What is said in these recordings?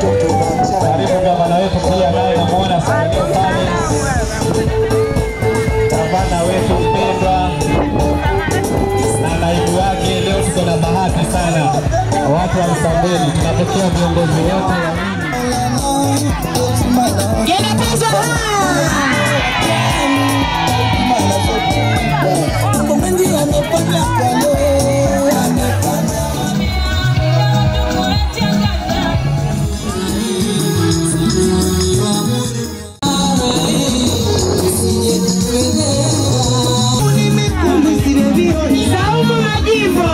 Karibu gavana wetu pia naye namuona salio pale, gavana wetu mpendwa na naibu wake. Leo tuko na bahati sana, watu wa Msambweni tunapokea viongozi wote wa Saumu Majivo.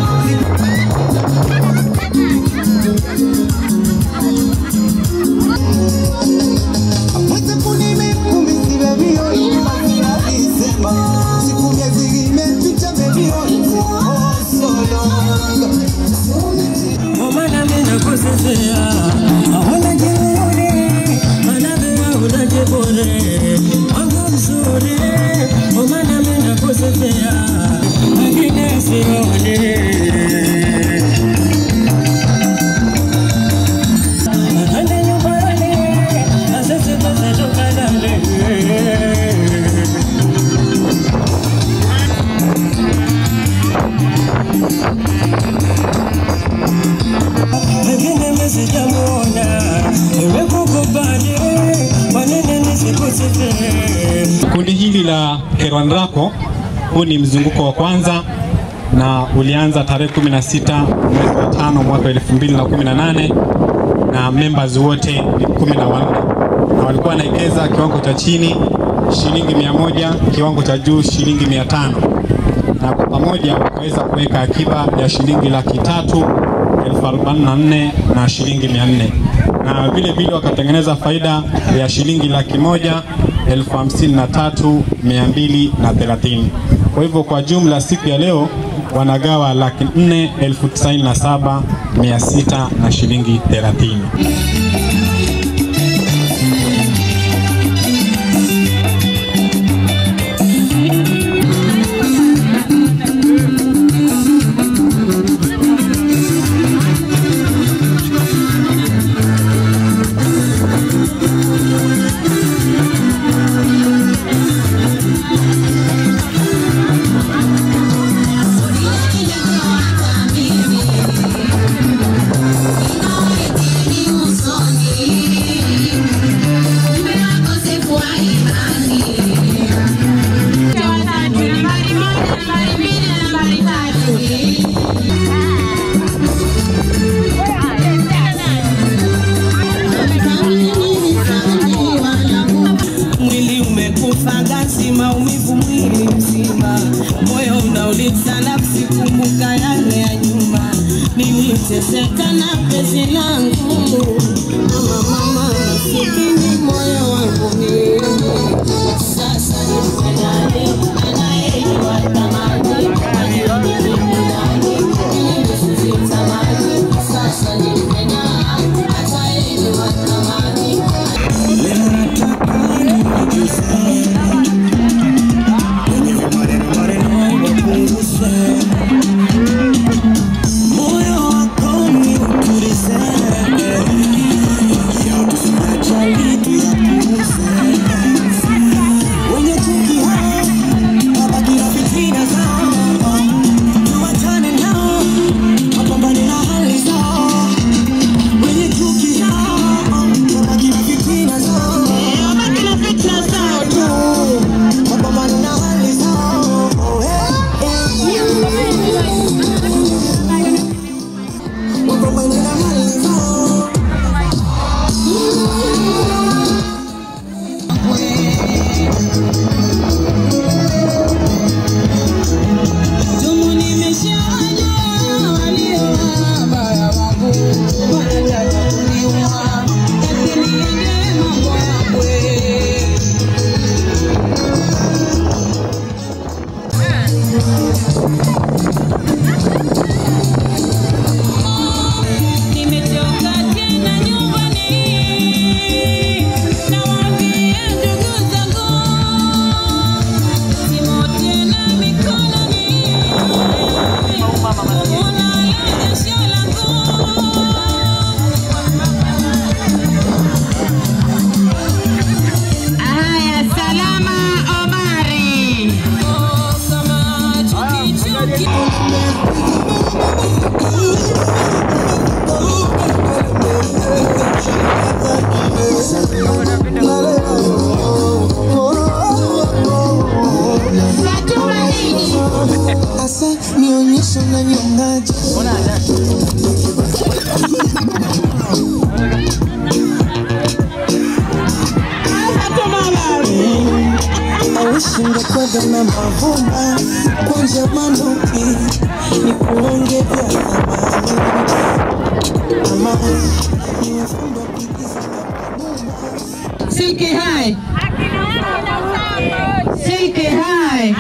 Omana mina kusifia Awala jeuri Manavira unajibure Wangu mzuri Omana mina kusifia Wengine sione Ande nyumbani Na sisi basi tukalale Wengine misijamuona Nimekukubali Kwa nini nisikusifie Kundi hili la Kerwanrako, huu ni mzunguko wa kwanza na ulianza tarehe 16 mwezi wa tano mwaka 2018 na members wote ni kumi na wanne na walikuwa wanaekeza kiwango cha chini shilingi mia moja, kiwango cha juu shilingi mia tano na kwa pamoja wakaweza kuweka akiba ya shilingi laki tatu elfu arobaini na nne na shilingi mia nne na vile vile wakatengeneza faida ya shilingi laki moja elfu hamsini na tatu mia mbili na thelathini. Kwa hivyo kwa jumla siku ya leo wanagawa laki nne elfu tisaini na saba mia sita na shilingi thelathini. Usoni nimekwenda na mavumba kunja manduki ni kuonge vya thamani ama nimefundwa kuigiza na Silky High. Silky High.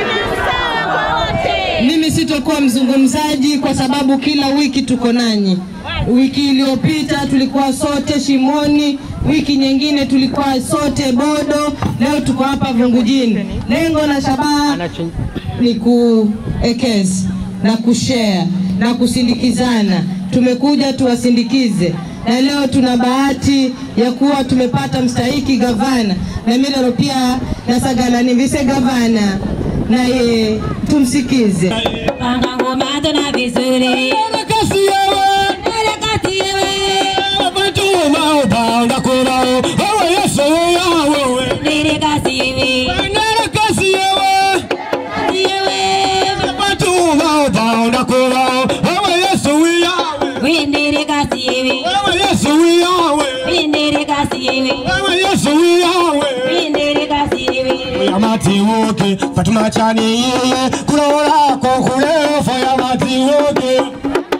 Mimi sitokuwa mzungumzaji kwa sababu kila wiki tuko nanyi. Wiki iliyopita tulikuwa sote Shimoni, wiki nyingine tulikuwa sote Bodo, leo tuko hapa Vungujini. Lengo la shabaha ni kuekeza na kushare na kusindikizana. Tumekuja tuwasindikize, na leo tuna bahati ya kuwa tumepata mstahiki gavana na mimi leo pia nasagala ni vice gavana, naye tumsikize. Panga ngoma tuna vizuri. Kasi yewe, Nere kati yewe. Fatuma upanga kurao, wewe Yesu ya wewe. Nere kasi yewe. Nera kasi yewe, Kati yewe. Fatuma upanga kurao, wewe Yesu ya wewe. We nere kasi yewe. Wewe Yesu ya wewe. We nere kasi yewe. Wewe Yesu ya wewe. We nere kasi yewe. Yamati woke, Fatuma chani yeye, kurora ko kurefo yamati woke.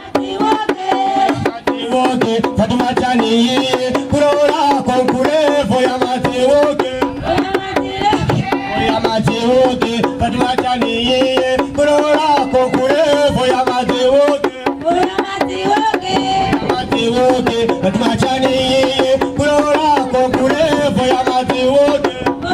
woke Fatuma chani yeye, kurora ko kurefo yamati woke. Yamati woke, Fatuma chani yeye, kurora ko kurefo yamati woke. Yamati woke, Fatuma chani yeye, kurora ko kurefo yamati woke.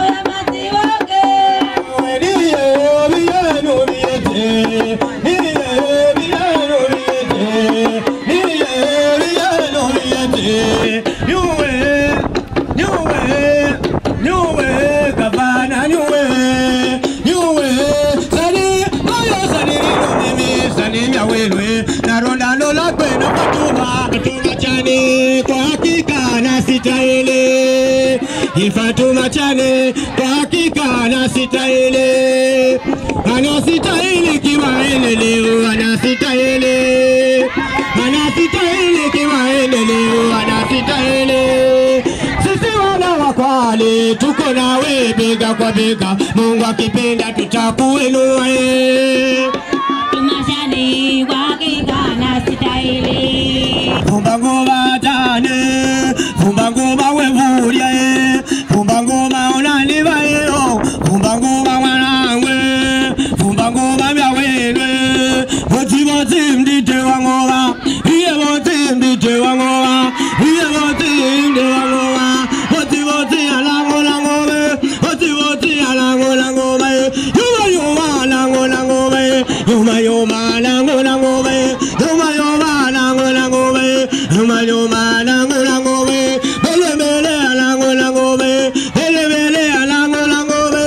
Fatuma chane kwa hakika anastahili, anastahili kimaendeleo, anastahili, anastahili kimaendeleo, anastahili. Sisi wana wa Kwale tuko nawe bega kwa bega, Mungu akipenda tutakuinua. eh. Tumashani kwa hakika anastahili. Vumba ngoma tane, vumba ngoma wevulia e, vumba ngoma unaniva eo, vumba ngoma mwanangwe, vumba ngoma vya wenwe, voti voti mdite wa ngoma, iye voti mdite wa ngoma, iye voti mdite wa ngoma, voti voti alango la ngome, voti voti alango la ngome, yuma yuma alango la ngome, yuma yuma alango la ngome, yuma yuma alango la ngome, yuma yuma alango la ngome, bele bele alango la ngome, bele bele alango la ngome,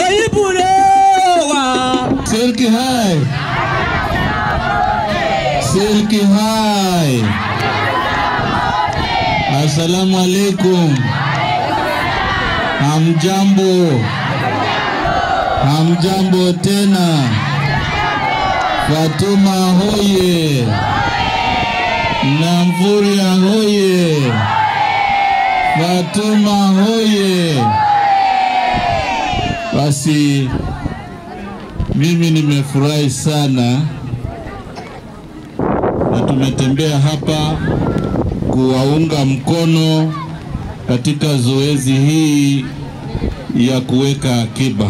maipulewa. Silky High. Silky High. Assalamu alaikum. Hamjambo. Hamjambo tena. Fatuma hoye. Namfuria hoye. Fatuma hoye. Basi mimi nimefurahi sana na tumetembea hapa kuwaunga mkono katika zoezi hii ya kuweka akiba.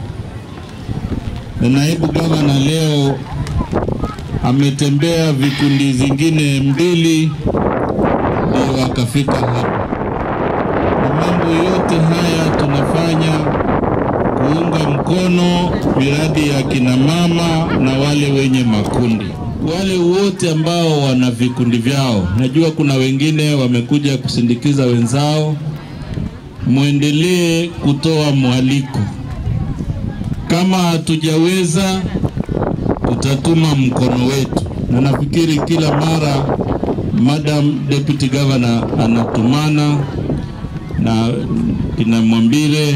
Na naibu gavana leo ametembea vikundi zingine mbili ndio akafika hapa, na mambo yote haya tunafanya kuunga mkono miradi ya kina mama na wale wenye makundi, wale wote ambao wana vikundi vyao. Najua kuna wengine wamekuja kusindikiza wenzao, mwendelee kutoa mwaliko. Kama hatujaweza, tutatuma mkono wetu, na nafikiri kila mara Madam Deputy Governor anatumana na kina Mwambire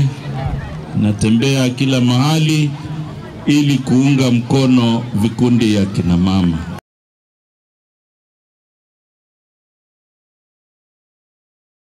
natembea kila mahali ili kuunga mkono vikundi ya kina mama.